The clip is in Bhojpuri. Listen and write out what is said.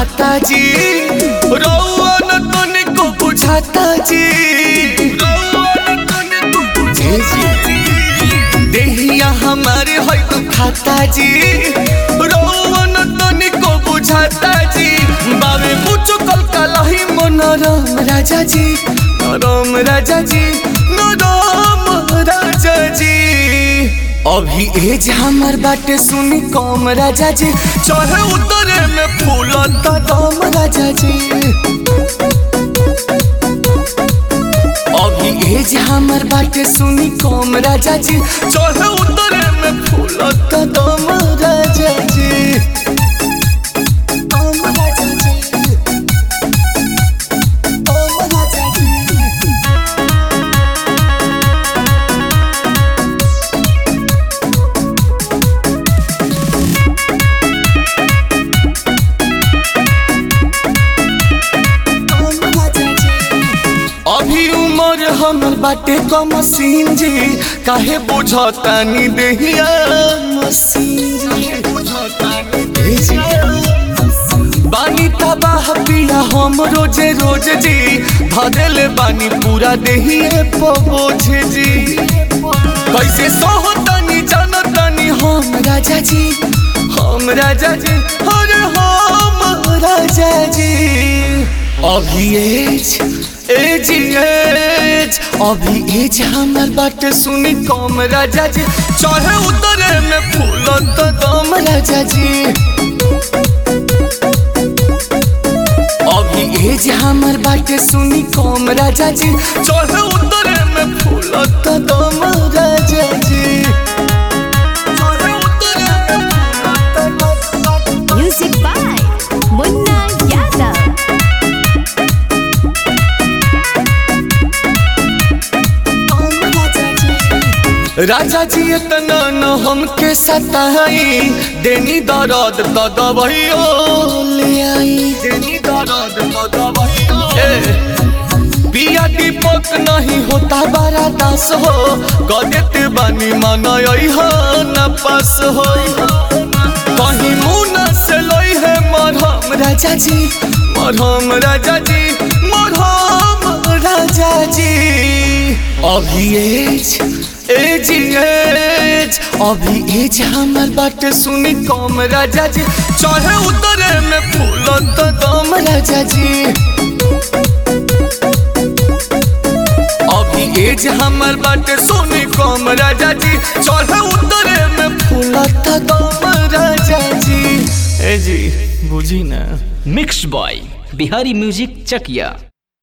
दुखाता जी रउआ न तनिको बुझाता जी रउआ न तनिको बुझाता जी देहिया हमारे है दुखाता जी रउआ न तनिको बुझाता जी बाबे मुझो कल कलही मनोरम राजा जी नरम राजा जी नरम राजा जी अभी एज हमर बाटे सुनी कम राजा जी चढ़े उतरे में फूलता दम राजा जी अभी एज हमर बाटे सुनी कम राजा जी चढ़े उतरे में फूलता दम राजा जी दम राजा जी दम राजा जी अभी उम्र हमर बाटे कम सीन जी काहे बुझतानी देहिया मसीन जी ए जी। बानी तबाह पिया हम रोजे रोज जी धरेले बानी पूरा देहिए पबोझ जी कैसे सोहतानी जानतानी हम राजा जी हम राजा जी अरे हम राजा जी अभी एज एज एज अभी एज हमर बाटे सुनी कम राजा जी चढ़े उतरे में फूल तो दम राजा जी अभी एज हमर बाटे सुनी कम राजा जी चढ़े उतरे में फूल तो दम राजा जी चढ़े उतरे में फूल तो दम Music by Munna Yadav. राजा जी इतना न हमके सताई देनी दर्द तो दवाइयो ले आई देनी दर्द तो दवाइयो पिया दीपक नहीं होता बड़ा दास हो गदेत बानी मनई हो न पास हो कहीं मुना से लई है मरहम राजा जी मरहम राजा जी मरहम राजा जी अभी एज एज एज अभी एज हमर बाटे सुनी कम राजा जी चढ़े उतरे में फूल तो दम राजा जी अभी एज हमर बाटे सुनी कम राजा जी चढ़े उतरे में फूल तो दम राजा जी ए जी बुझी ना मिक्स्ड बॉय बिहारी म्यूजिक चकिया